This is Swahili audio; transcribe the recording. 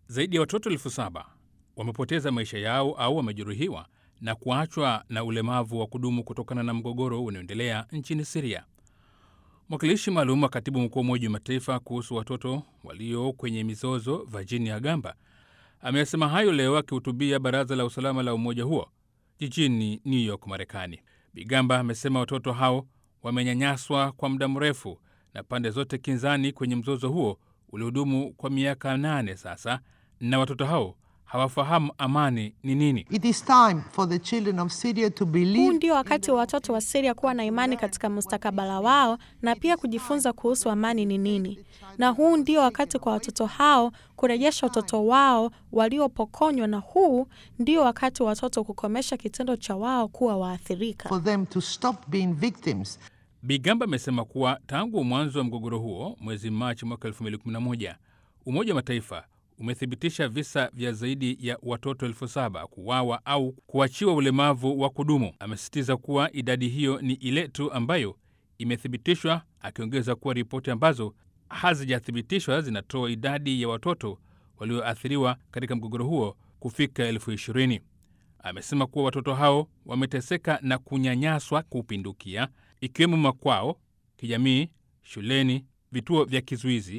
Zaidi ya watoto elfu saba wamepoteza maisha yao au wamejeruhiwa na kuachwa na ulemavu wa kudumu kutokana na mgogoro unaoendelea nchini Siria. Mwakilishi maalum wa katibu mkuu wa Umoja wa Mataifa kuhusu watoto walio kwenye mizozo, Virginia Gamba, amesema hayo leo akihutubia Baraza la Usalama la umoja huo jijini New York, Marekani. Bigamba amesema watoto hao wamenyanyaswa kwa muda mrefu na pande zote kinzani kwenye mzozo huo uliodumu kwa miaka nane sasa, na watoto hao hawafahamu amani ni nini. It is time for the children of Syria to Huu believe ndio wakati wa watoto wa Syria kuwa na imani katika mustakabala wao na pia kujifunza kuhusu amani ni nini. Na huu ndio wakati kwa watoto hao kurejesha watoto wao waliopokonywa, na huu ndio wakati wa watoto kukomesha kitendo cha wao kuwa waathirika. for them to stop being victims. Bigamba amesema kuwa tangu mwanzo wa mgogoro huo mwezi Machi mwaka 2011 Umoja wa Mataifa umethibitisha visa vya zaidi ya watoto elfu saba kuuawa au kuachiwa ulemavu wa kudumu. Amesisitiza kuwa idadi hiyo ni ile tu ambayo imethibitishwa, akiongeza kuwa ripoti ambazo hazijathibitishwa zinatoa idadi ya watoto walioathiriwa katika mgogoro huo kufika elfu ishirini. Amesema kuwa watoto hao wameteseka na kunyanyaswa kupindukia, ikiwemo makwao, kijamii, shuleni, vituo vya kizuizi